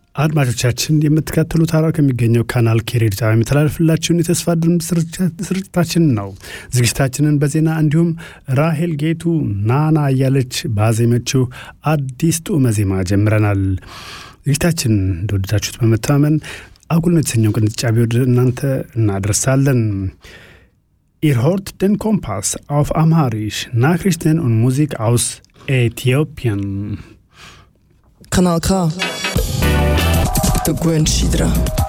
አድማጮቻችን የምትከተሉት ሐራው ከሚገኘው ካናል ኬሬድ ጣቢያ የሚተላለፍላችሁን የተስፋ ድምፅ ስርጭታችን ነው። ዝግጅታችንን በዜና እንዲሁም ራሄል ጌቱ ናና እያለች ባዜመችው አዲስ ጡመ ዜማ ጀምረናል። ዝግጅታችን እንደወደዳችሁት በመተማመን አጉል ነው የተሰኘው ቅንጫቢ ወደ እናንተ እናደርሳለን። Ihr hört den Kompass auf Amharisch, Nachrichten und Musik aus Äthiopien. Kanal K. Der Gwen Schidra.